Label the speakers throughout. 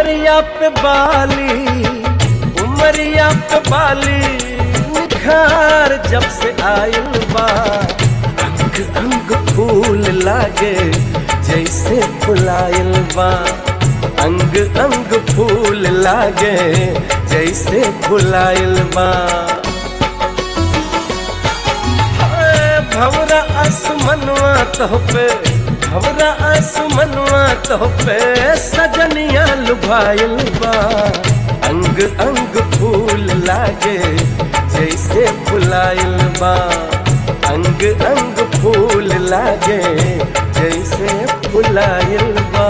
Speaker 1: उमरिया पे बाली उमरिया पे बाली निखार जब से आयल बा अंग अंग फूल लागे जैसे फुलायल बा अंग अंग फूल लागे जैसे फुलायल बा हाय, भवरा आसमनवा तो पे भवरा आसमनवा तो पे सजनिया लुभाइल बा अंग अंग फूल लागे जैसे फुलाइल बा अंग अंग फूल लागे जैसे फुलाइल बा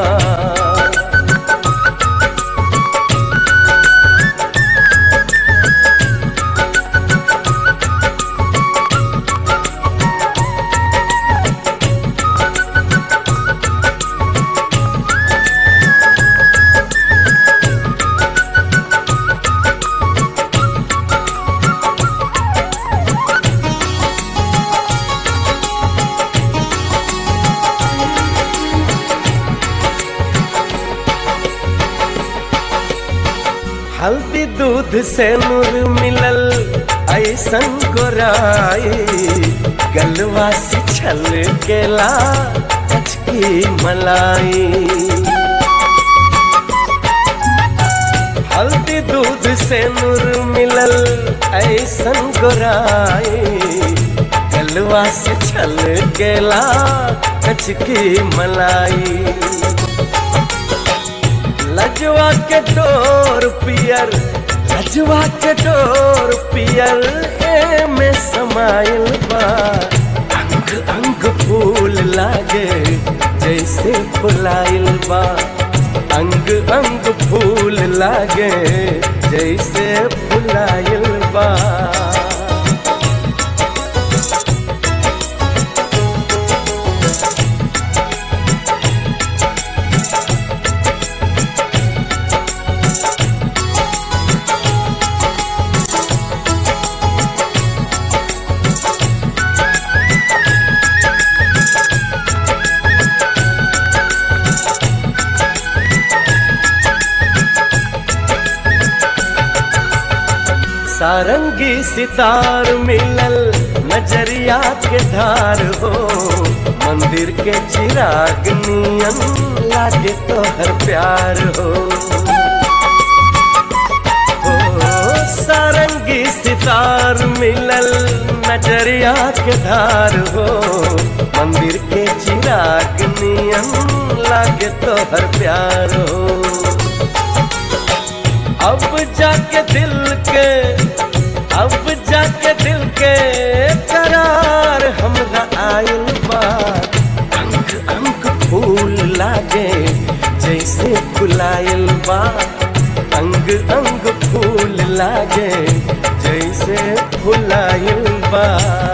Speaker 1: हल्दी दूध से नूर मिलल ऐसन गोराई गलवा से छल केला अचकी मलाई हल्दी दूध से नूर मिलल ऐसन गोराई गलवा से छल केला कचकी मलाई लजवा के डोर पियर लजवा के डोर पियर ए में समाइल बा अंग अंग फूल लागे जैसे फुलाइल बा अंग अंग फूल लागे जैसे फुलाइल बा सारंगी सितार मिलल नजरिया के धार हो मंदिर के चिराग नियन लागे तो हर प्यार हो हो सारंगी सितार मिलल नजरिया के धार हो मंदिर के चिराग नियन लागे तो हर प्यार हो अब जाके दिल के अब जाके दिल के करार हमरा आयल बा अंग अंग फूल लागे जैसे फुलायल बा अंग अंग फूल लागे जैसे फुलायल बा